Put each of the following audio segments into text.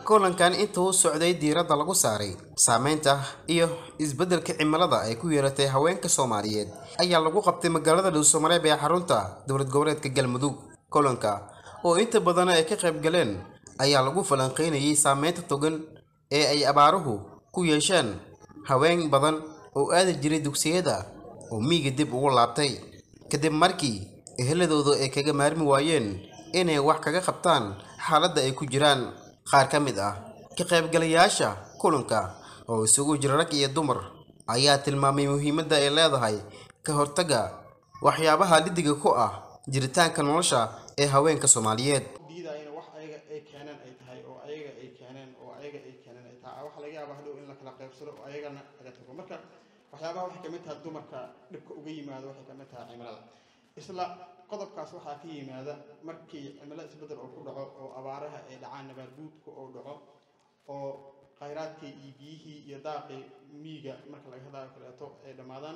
kulankan inta uu socday diiradda lagu saaray saameynta iyo isbeddelka cimilada ay ku yeelatay haweenka soomaaliyeed ayaa lagu qabtay magaalada dhuusamareeb ee xarunta dowlad goboleedka galmudug kulanka oo inta badan ay ka qayb galeen ayaa lagu falanqeynayay saameynta togan ee ay abaaruhu ku yeesheen haween badan oo aadi jiray dugsiyada oo miyiga dib ugu laabtay kadib markii eheladooda ay kaga maarmi waayeen inay wax kaga qabtaan xaaladda ay ku jiraan qaar ka mid ah ka qaybgalayaasha kulanka oo isugu jira rag iyo dumar ayaa tilmaamay muhiimadda ay leedahay ka hortagga waxyaabaha lidiga ku ah jiritaanka nolosha ee haweenka soomaaliyeed diidayana wax ayaga ay keeneen ay tahay oo ayaga ay keeneen oo ayaga ay keeneen ay tahay waxa laga yaabaa hadhow in la kala qaybsado oo ayagana laga tago marka waxyaabaha waxay kamid tahay dumarka dhibka uga yimaado waxay kamid tahay cimilada isla qodobkaas waxaa ka yimaada markii cimilo isbedel oo ku dhaco oo abaaraha ay dhacaan nabaadguudka oo dhaco oo khayraadkii iyo biyihii iyo daaqii miiga marka laga hadlayo kaleeto ay dhammaadaan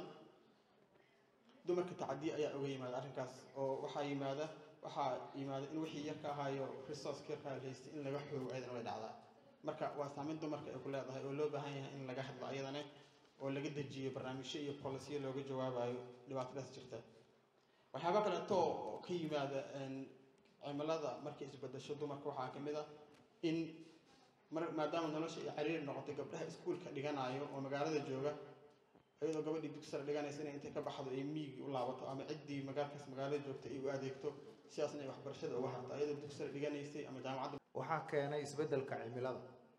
dumarka tacadiya ayaa uga yimaada arrinkaas oo waxaa yimaada waxaa yimaada in wixii yarka ahaayo resource yarka haystay in laga xoogo ayadana way dhacdaa marka waa saameyn dumarka ay ku leedahay oo loo baahan yahay in laga hadlo ayadana oo laga dejiyo barnaamijyo iyo polisiyo looga jawaabayo dhibaatadaas jirta waxyaaba kaleeto oo ka yimaada cimilada markay isbedesho dumarka waxaa ka mid ah in maadaama nolosha ay cariiri noqotay gabdhaha iskuulka dhiganayo oo magaalada jooga iyadoo gabadhii dugsara dhiganaysa inay intay ka baxdo ay miigi u laabato ama ciddii magaalkaas magaalada joogta ay u adeegto sidaasna ay waxbarashada uga harto iyadoo dugsara dhiganaysay ama jaamacadda waxaa keenay isbeddelka cimilada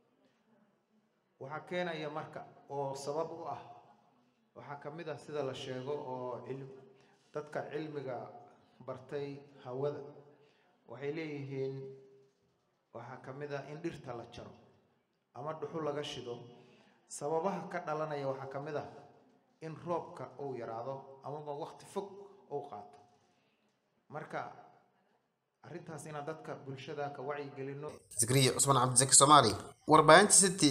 waxaa keenaya marka oo sabab u ah waxaa ka mid ah sida la sheego oo cilm dadka cilmiga bartay hawada waxay leeyihiin waxaa ka mid ah in dhirta la jaro ama dhuxul laga shido sababaha ka dhalanaya waxaa ka mid ah in roobka uu yaraado amaba waqti fog uu qaato marka arrintaas inaan dadka bulshada ka wacyigelino zakariya cusmaan cabdisaki soomaali warbaahinta city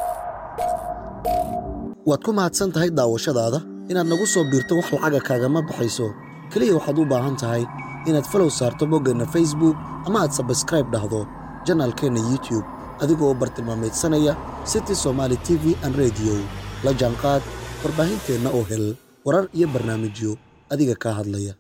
waad ku mahadsan tahay daawashadaada inaad nagu soo biirto wax lacaga kaagama baxayso keliya waxaad u baahan tahay inaad falow saarto boggeenna facebook ama aad sabskraib dhahdo janaalkeenna youtube adigoo bartilmaameedsanaya city somaali t v an rediyo la jaanqaad warbaahinteenna oo hel warar iyo barnaamijyo adiga kaa hadlaya